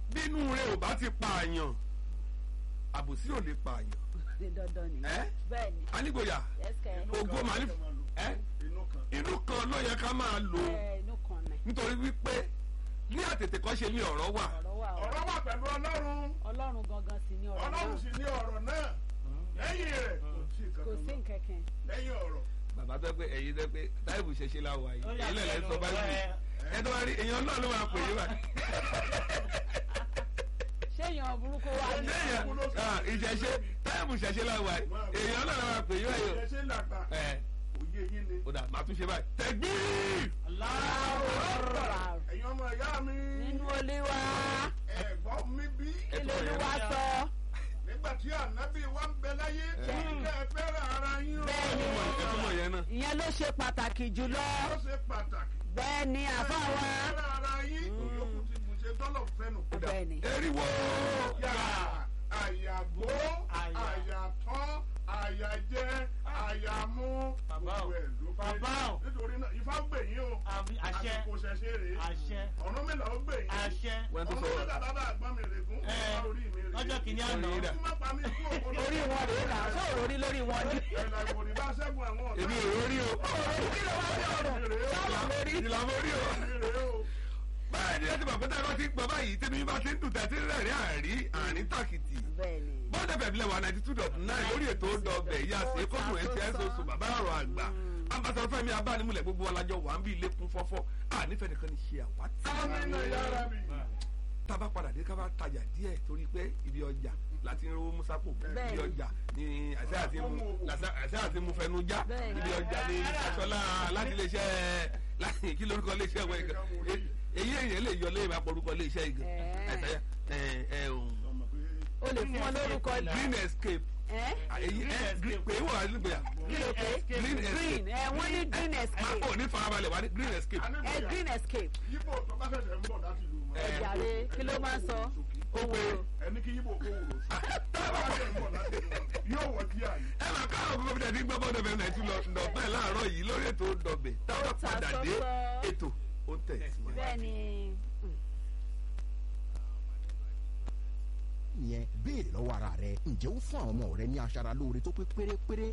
bínú rẹ ò bá ti pààyàn àbòsí ò lè pààyàn ní dandan ni. ẹ bẹ́ẹ̀ ni anígboyà yẹ́sìkẹ́ ògo màá ní ẹ inú kan inú kan ló yẹ ká máa lò ó ẹ inú kan nẹ̀ nítorí wípé ní àtètè kan ṣe ní ọ̀rọ̀ wà ọ̀rọ̀ wà ó. ọ̀rọ̀ wà pẹ̀lú ọlọ́run ọlọ́run gangan sì ni ọ̀rọ̀ ọlọ́run náà sì ní ọ̀rọ̀ náà lẹ́yìn rẹ̀ kò sí kò sí nǹkan nkẹ̀kẹ́. lẹ́yìn ọ̀rọ̀ bàbá tó pé ẹ̀yin tó pé táìbù ṣẹṣẹ la wà yìí èyí lẹ̀lẹ́ sọ báyìí ẹ tó wá rí èèyàn náà ló máa pè é wá ṣé èèyàn burúkú wà ní. èèyàn ìṣẹ̀ṣe táìbù ṣẹṣẹ la wà yìí èèyàn náà ló máa pè é wá yìí ẹ ṣe làgbà ẹ òye yín ni ó dà máa tún ṣe báyìí tẹ̀gbí ẹ̀yin ọmọ ìyá mi nínú olúwa ẹ̀gbọ́n mi bí kí lolúwa sọ. nígbà tí ànábì wa ń bẹ láyé kí ẹ fẹ́ràn ara yín o Bẹ́ẹ̀ni. ẹ túmọ̀ yẹn náà ìyẹn ló ṣe pàtàkì jùlọ. ó ṣe pàtàkì bẹ́ẹ̀ ni àbá wa. fẹ́ràn ara yín òyòkù ti bù ṣe dọ́lọ̀ fẹ́nu. bẹ́ẹ̀ ni. eriwo yà àyàgbó àyàtọ́ àyàjẹ àyàmú Bàbá o. gbogbo ẹ̀ ló pé. Bàbá o. nítorí náà ifá gbè yín o Àbí àṣẹ. àsìkò ṣẹṣẹ rèé àṣẹ ọ̀run mélòó ó gbè yín àṣẹ wọ́n tó ọ̀run sọ̀rọ̀ mélòó bàbá àgbọ̀n mi règún Ẹ, ọ̀run orí mi rèé lọ́jọ́ kìíní àná Ọ̀run yìí dà. kí má pa mí kú òkú orí wọn rèé là ṣé òrórí lórí wọn ni. ẹ̀là ìwòrì bá ṣẹ́gun àwọn ọ̀tá èmi ò rórí o kí ló wá sí ọ̀rọ̀ mi rèé o sábà lórí. ìlà mo rí o mi rèé o báyìí ni ẹ ti bàbá tá a bá ti ń gbọ́ báyìí tẹ́mi bá ti ń dùn tẹ́tí rẹ̀ àrí àrí tàkìtì bẹ́ẹ̀ ni. bọ́dẹ̀ bẹ̀bílẹ̀ wà ninety two dot nine lórí ètò ọdọọbẹ̀ ìyá sí kókò etí ẹ̀ sọ̀sọ̀ bàbá ọ̀rọ̀ àgbà ambassadọ fẹmi abánimúlẹ̀ gbogbo alájọ wà ń bí ilé kún fọ́fọ́ à nífẹ̀ẹ́ nìkan ní ṣe àwátì. amínà yára mi tá a bá padà dé ká bá tajà díẹ̀ torí pé ibi ọjà láti ń rówó musapo Bẹ́ẹ̀ni. ibi ọjà ni àṣẹ àti mu àṣẹ àti mu fẹnu já Bẹ́ẹ̀ni. ibi ọjà ni aṣọlá láti lè ṣe láti kí lórúkọ lè ṣe ẹ̀wọ̀n ìgbà èyí èyàn lè yọ lẹ́yìn àpọ̀rúkọ lè ṣe ìgbà Ẹ̀ẹ́. ẹ̀sẹ̀ ẹ̀ ẹ̀ òun ọmọ pé o lè fún wọn lórúkọ ní. green escape ẹ́ èyí ẹ̀ pé wọ́n wà nígbà kí ló pé green green escape ẹ wọ́n ní green máa escape kò ní farabalẹ̀ wá ní green escape ẹ anígbòyà green escape yíbò tó bá fẹsẹ̀ ń bọ̀ láti lù wọn. Ẹ. ẹ̀jàre kí ló máa ń sọ owó ẹni kí yíbò kó wòrò sí. tó bá fẹsẹ̀ ń bọ̀ láti lù wọn yóò wọ díà yìí. ẹ máa káàrọ̀ gbogbo bí dàdí gbọ́bọ́ dọ̀bẹ̀ náà tún lọ dọ̀bẹ̀ láàárọ̀ yìí lórí ètò dọ̀bẹ̀ táwọn ta padà dé sọ́sọ́. ètò ó ń tẹ̀ síwájú. bẹ́ẹ̀ ni yẹn béèrè lọ́wọ́ ara rẹ ǹjẹ́ ó fún àwọn ọmọ rẹ ní aṣara lóore tó pé pérépéré